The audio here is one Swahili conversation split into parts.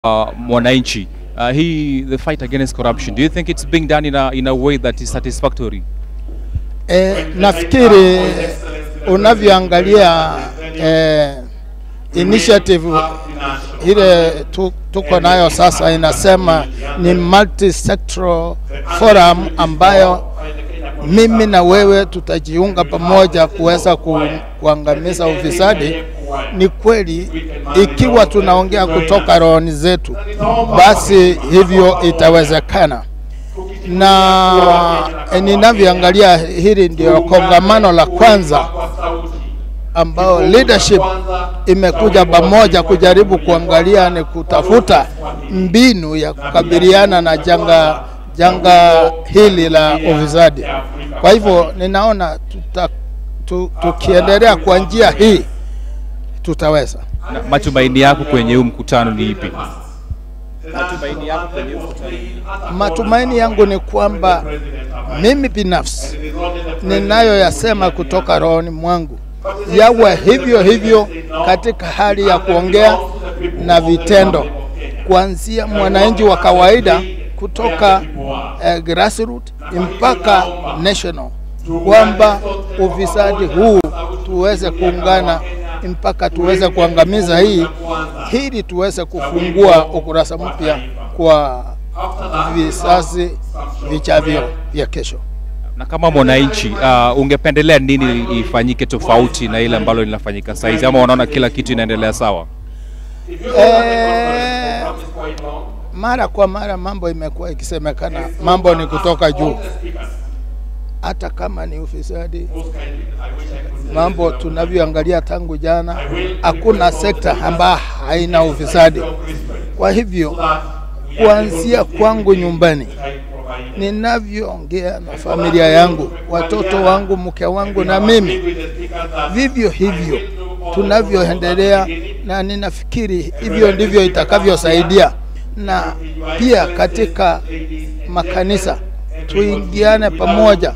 uh, mwananchi uh, hii the fight against corruption do you think it's being done in a, in a way that is satisfactory E, nafikiri unavyoangalia e, initiative ile tu, tuko nayo sasa inasema ni multi-sectoral forum ambayo mimi na wewe tutajiunga pamoja kuweza ku, kuangamiza ufisadi. Ni kweli, ikiwa tunaongea kutoka rohoni zetu, basi hivyo itawezekana na ninavyoangalia hili ndio kongamano la kwanza ambao leadership imekuja pamoja kujaribu kuangalia ni kutafuta mbinu ya kukabiliana na janga janga hili la ufisadi. Kwa hivyo ninaona tuta, tu, tukiendelea kwa njia hii tutaweza. Na matumaini yako kwenye huu mkutano ni ipi matumaini yako kwenye huu mkutano Matumaini yangu ni kwamba mimi binafsi ninayoyasema kutoka rohoni mwangu yawe hivyo hivyo katika hali ya kuongea na vitendo, kuanzia mwananchi wa kawaida kutoka eh, grassroots mpaka national, kwamba ufisadi huu tuweze kuungana mpaka tuweze kuangamiza hii, ili tuweze kufungua ukurasa mpya kwa vizazi vichavyo vya kesho. na kama mwananchi uh, ungependelea nini ifanyike tofauti na ile ambalo linafanyika saizi ama unaona kila kitu inaendelea sawa Eh, mara kwa mara mambo imekuwa ikisemekana mambo ni kutoka juu, hata kama ni ufisadi. Mambo tunavyoangalia tangu jana, hakuna sekta ambayo haina ufisadi. Kwa hivyo kuanzia kwangu nyumbani, ninavyoongea na familia yangu, watoto wangu, mke wangu na mimi, vivyo hivyo tunavyoendelea, na ninafikiri hivyo ndivyo itakavyosaidia, na pia katika makanisa tuingiane pamoja,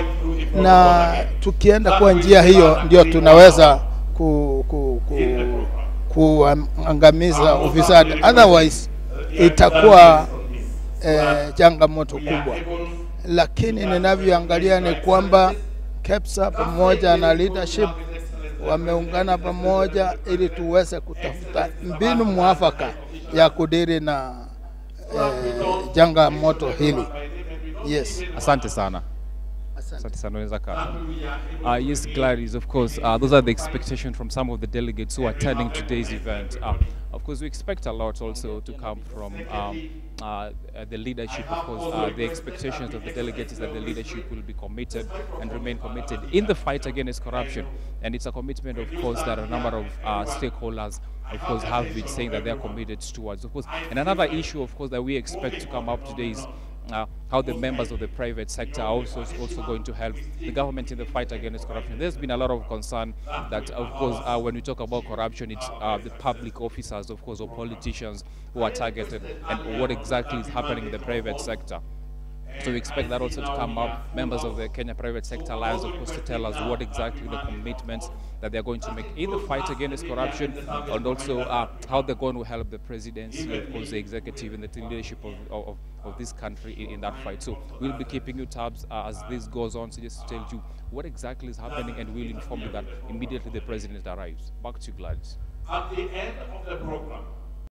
na tukienda kwa njia hiyo ndio tunaweza ku, ku, ku, kuangamiza ufisadi, otherwise itakuwa eh, changamoto kubwa, lakini ninavyoangalia ni kwamba KEPSA pamoja na leadership wameungana pamoja ili tuweze kutafuta mbinu mwafaka ya kudiri na eh, janga moto hili. Yes, asante sana Asante sana, unaweza kaa. Uh, yes, Gladys, of course, uh, those are the expectations from some of the delegates who are attending today's event. Uh, of course, we expect a lot also to come from um, uh, uh, the leadership. Of course, uh, the expectations of the delegates is that the leadership will be committed and remain committed in the fight against corruption. And it's a commitment, of course, that a number of uh, stakeholders of course, have been saying that they are committed towards. Of course, and another issue, of course, that we expect to come up today is uh, how the members of the private sector are also also going to help the government in the fight against corruption. There's been a lot of concern that, of course, uh, when we talk about corruption, it's uh, the public officers, of course, or politicians who are targeted, and what exactly is happening in the private sector. So we expect that also to come up. Members of the Kenya Private Sector Alliance, of course, to tell us what exactly the commitments that they're going to make in the fight against corruption, and also uh, how they're going to help the presidency, of course, the executive, and the leadership of, of, of this country in, in that fight. So we'll be keeping you tabs uh, as this goes on, so just to tell you what exactly is happening, and we'll inform you that immediately the president arrives. Back to you, Gladys. At the end of the program,